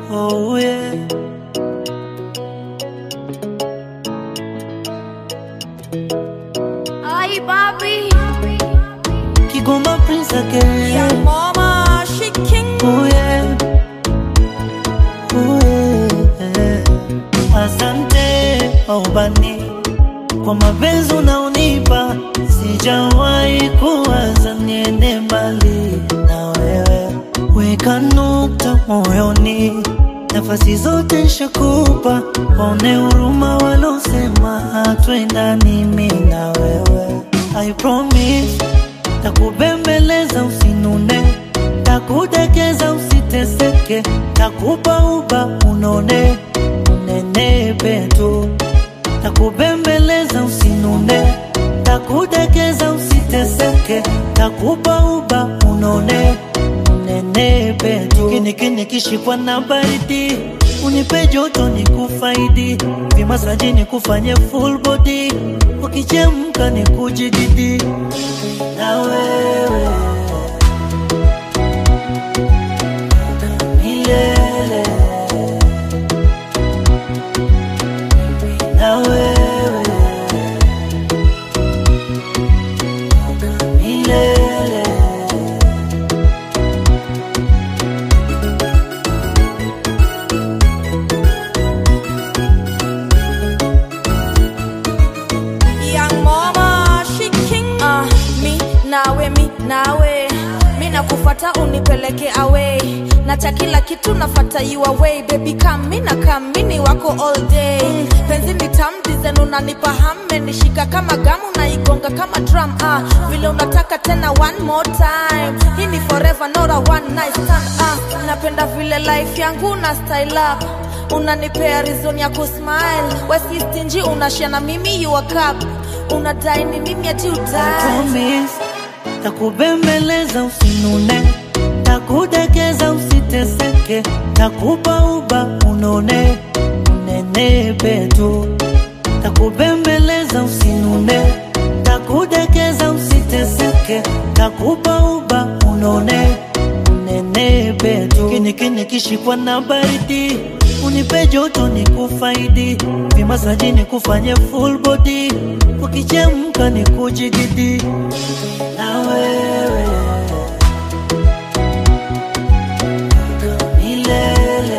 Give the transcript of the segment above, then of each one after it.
oh yeah. Ay, papi. Kigoma Prince again. Yeah, mama, she king. Oh yeah. Oh yeah. Asante aubani kwa mapenzi unaonipa, sijawahi kuwaza niende mbali na wewe. Weka nukta moyoni, nafasi zote nshakupa, waone huruma walosema hatuendani mimi na wewe. I promise takubembeleza usinune, takudekeza usiteseke, takupa uba unone unenepe tu, takubembeleza usinune, takudekeza usiteseke, takupa uba unone unenepe tu. Kinikini kishikwa na baridi, unipe joto ni kufaidi, vimasaji ni kufanye full body, ukichemka ni kujididi na wewe milele na wewe milele Young mama, she king. Uh, mi nawe, mi nawe, mi nakufata unipeleke away, nacha kila kitu nafata you away, baby come, mi na come, mi ni wako all day. Penzi ni tam dizen unanipa hame, nishika kama gamu naigonga kama drum. Ah, vile unataka tena one more time, hii ni forever not a one night stand. Ah, napenda vile life yangu na style up unanipea reason ya kusmile wesi stingy unashare na mimi you a cup unadai ni mimi ati udai promise takubembeleza usinune takudekeza usiteseke takupa uba unone unenepe tu takubembeleza usinune takudekeza usiteseke takupa uba unone unenepe tu kinikini kishikwa na baridi unipe joto ni kufaidi vimasaji ni kufanye full body ukichemka ni kujididi na wewe milele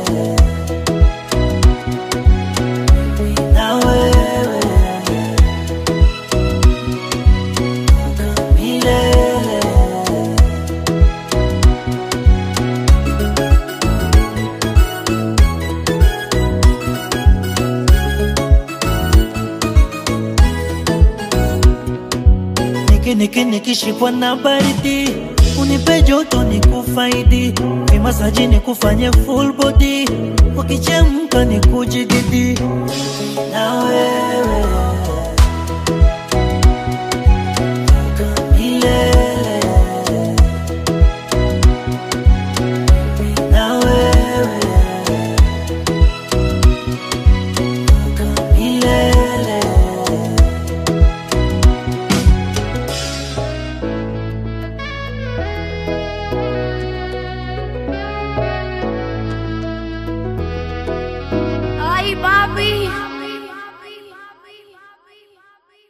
na wewe milele niki niki nikishikwa na baridi unipe joto ni kufaidi vimasaji ni kufanye full body ukichemka ni kujididi na wewe